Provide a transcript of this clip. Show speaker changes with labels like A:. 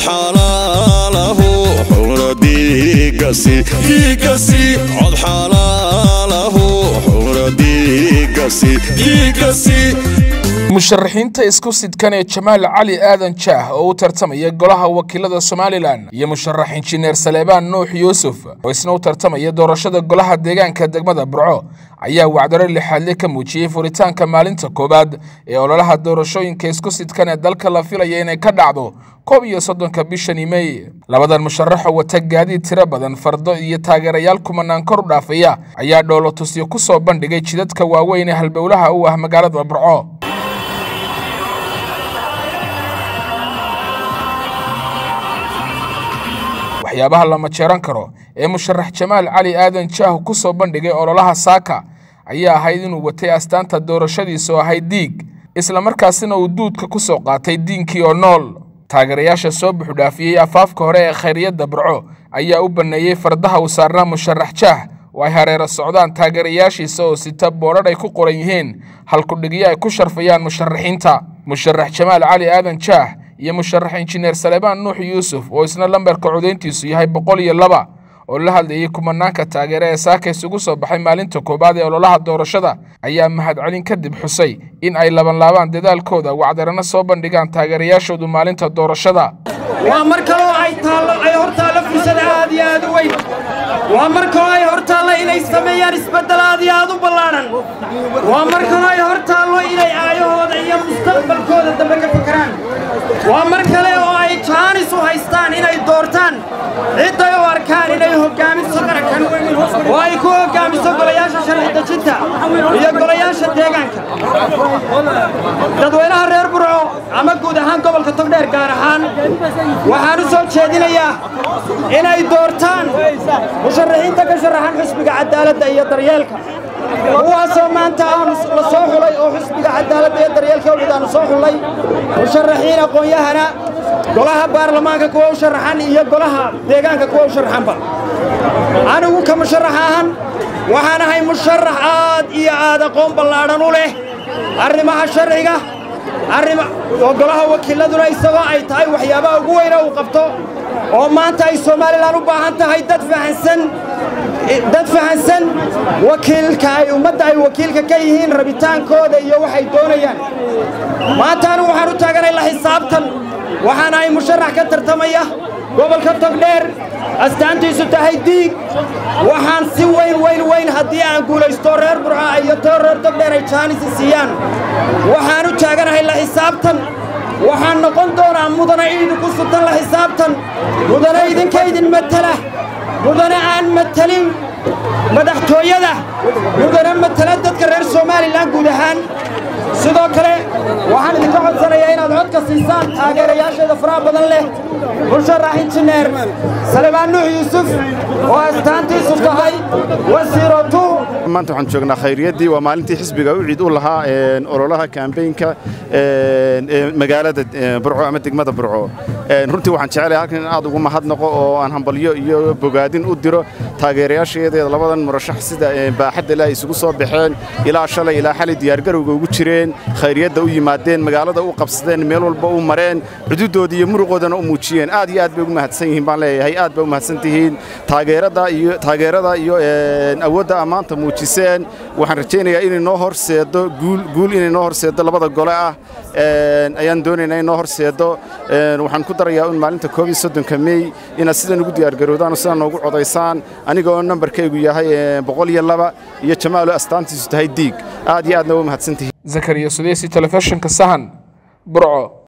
A: xalaalahu xura diigasi diigasi cod xalaalahu xura diigasi diigasi
B: musharaxiinta isku sidkan ee jamaal cali aadan jaah oo u tartamaya golaha wakiilada somalilan iyo musharax injineer saleebaan nuux yuusuf oo isna u tartamaya doorashada golaha deegaanka degmada burco ayaa wacdaro lixaadle ka muujiyey furitaanka maalinta koowaad ee ololaha doorashooyinka isku sidkan ee dalka la filaya inay ka dhacdo koob iyo soddonka bishani mey labadan musharaxoo wata gaadiid tiro badan fardo iyo taageerayaal kumanaan kor u dhaafaya ayaa dhoolotusyo ku soo bandhigay jidadka waaweyn ee halbowlaha u ah magaalada burco waxyaabaha la majeeran karo ee musharax jamaal cali aadan jaah ku soo bandhigay ololaha saaka ayaa ahayd inuu watay astaanta doorashadiisa oo ahayd diig islamarkaasina uu duudka ku soo qaatay diinkii oo nool taageerayaasha soo buxudhaafiyey afaafka hore ee khayriyadda burco ayaa u banneeyey fardaha uu saarnaa musharax jaah oo ay hareero socdaan taageerayaashiisa oo sita boodhadh ay ku qoran yihiin halkudhigyo ay ku sharfayaan musharaxiinta musharax jamaal cali aadan jaah iyo musharax injineer saleebaan nuux yuusuf oo isna lambarka codayntiisu yahay boqol iyo laba oo la hadlayay kumanaanka taageere ee saaka isugu soo baxay maalinta koowaad ee ololaha doorashada ayaa mahadcelin kadib xusay in ay labanlaabaan dadaalkooda wacdarana soo bandhigaan taageerayaashoodu maalinta doorashada
C: waa mar kaloo ay taallo ay hor taallo fursad aad iyo aad u weyn waa mar kaloo ay hor taallo inay sameeyaan isbeddel aad iyo aad u ballaadhan waa mar kaloo ay hor taallo inay aayahooda iyo mustaqbalkooda dambe ka fakaraan waa mar kale oo ay jaanis u haystaan inay doortaan cidday u arkaan inay hoggaamiso qarankan oo ay ku hoggaamiso golayaasha sharci dejinta iyo golayaasha deegaanka dadweynaha reer burco ama guud ahaan gobolka togdheer gaar ahaan waxaan u soo jeedinayaa inay doortaan musharaxiinta ka sharaxan xusbiga cadaaladda iyo daryeelka kuwaasoo maanta aanu la soo xulay oo xusbiga cadaaladda iyo daryeelka owlid aanu soo xullay musharaxiin aqoon-yahana golaha baarlamaanka kuwa u sharaxan iyo golaha deegaanka kuwa u sharaxanba anigu ka musharax ahan waxaan ahay musharax aad iyo aad aqoon ballaadhan u leh arrimaha sharciga oo golaha wakiiladuna isagoo ay tahay waxyaabaha ugu weyne uu qabto oo maanta ay somalilan u baahan tahay dad fahansan dad fahansan wakiilka ay ummadda ay wakiilka ka yihiin rabitaankooda iyo waxay doonayaan maanta anigu waxaan u taaganay la xisaabtan waxaan ahay musharax ka tartamaya gobolka togdheer astaantiisu tahay diig waxaan si weyn weyn weyn haddii aan guulaysto reer burca iyo too reer togdheer ay jaanisi siiyaan waxaan u taaganahay la xisaabtan waxaan noqon doonaa mudane idinku sutan la xisaabtan mudane idinka idin matala mudane aan matalin madaxtooyada mudane matala dadka reer somalilan guud ahaan sidoo kale waxaan idinka codsanayaa inaad codka siisaan taageerayaasheeda faraha badan leh musharax injineer salebaan nuux yuusuf oo astaantiisu tahay wasiirotu
D: maanta waxaan joognaa khayriyaddii waa maalintii xisbiga u ciid u lahaa ololaha kambeynka magaalada burco ama degmada burco runtii waxaan jecelahay halkan in aad ugu mahadnaqo oo aan hambalyo iyo bogaadin u diro taageerayaasheedeeda labadan murashax sida baaxadda ilaa isugu soo baxeen ilaa shalay ilaa xalay diyaargarowga ugu jireen khayriyadda u yimaadeen magaalada u qabsadeen meel walba u mareen xuduuddooda iyo muruqoodana u muujiyeen aad iyo aad bay ugu mahadsan yihiin baan leeyahay aad bay u mahadsan tihiin taageerada iyo taageerada iyo awoodda ammaanta muujiseen waxaan rajaynayaa inay noo horseedo guul guul inay noo horseedo labada gole ah ayaan doonaynaa in noo horseedo waxaan ku darayaa in maalinta koob iyo soddonka mey inaad sidan ugu diyaargarowdaan oo sidan noogu codaysaan aniga oo nambarkaygu yahay boqol iyo laba iyo jamaalo astaantiisu tahay diig aad iyo aadna waa mahadsantihiin
B: zakariya sudeysi telefishinka sahan burco